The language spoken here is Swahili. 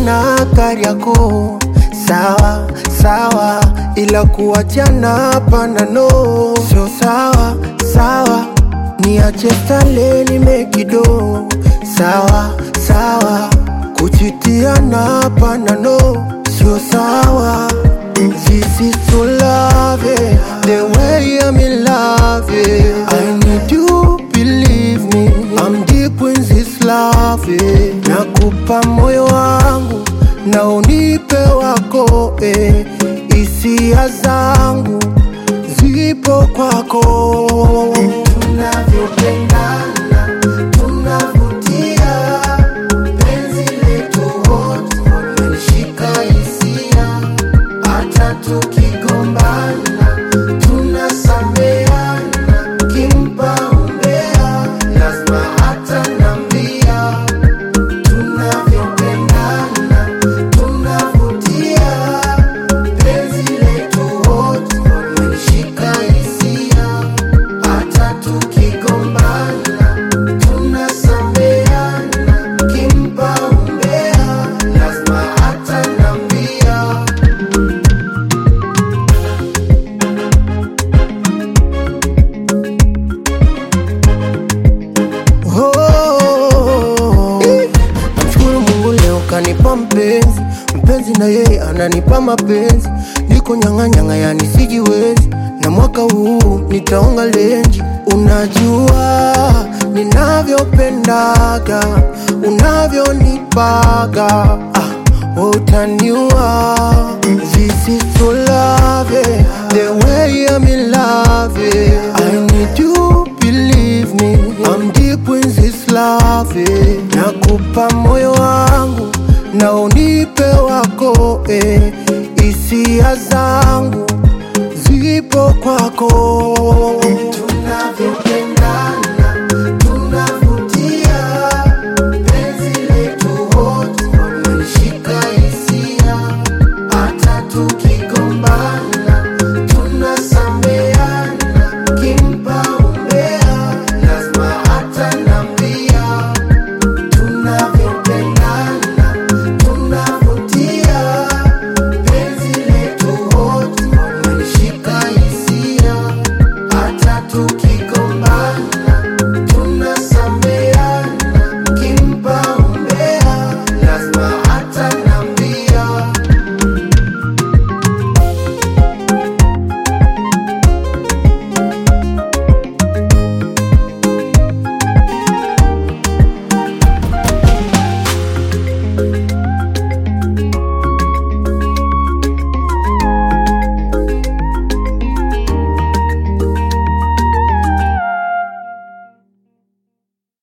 kupendana Kariakoo, sawa sawa, ila kuachana hapana, no, sio sawa sawa. Niache stale nimekido, sawa sawa, kuchitiana hapana, no, sio sawa. This is to love it, the way I'm in love it. I need you, believe me, I'm deep in this love it. Nakupa moyo wangu na unipe wako eh. Hisia zangu zipo kwako, tunavyopendana tunavutia, penzi letu wote linashika hisia hata tukigombana tunasameana, kimpa umbea lazima hata nambia, tunavyopendana tunavutia, penzi letu wote linashika hisia, hata tukigombana tunasameana, kimpa umbea lazima hata nambia. Oh, namshukuru Mungu leo kanipa mpenzi, mpenzi na yeye ananipa mapenzi, niko nyang'anyang'a yani sijiwezi, na mwaka huu nitaonga lenji. Unajua ninavyopendaga, unavyonipaga ah, wewe utaniua. This is to love it, the way I'm in love it. I need you, believe me, I'm deep in this love it. Nakupa moyo wangu na unipe wako eh. Hisia zangu zipo kwako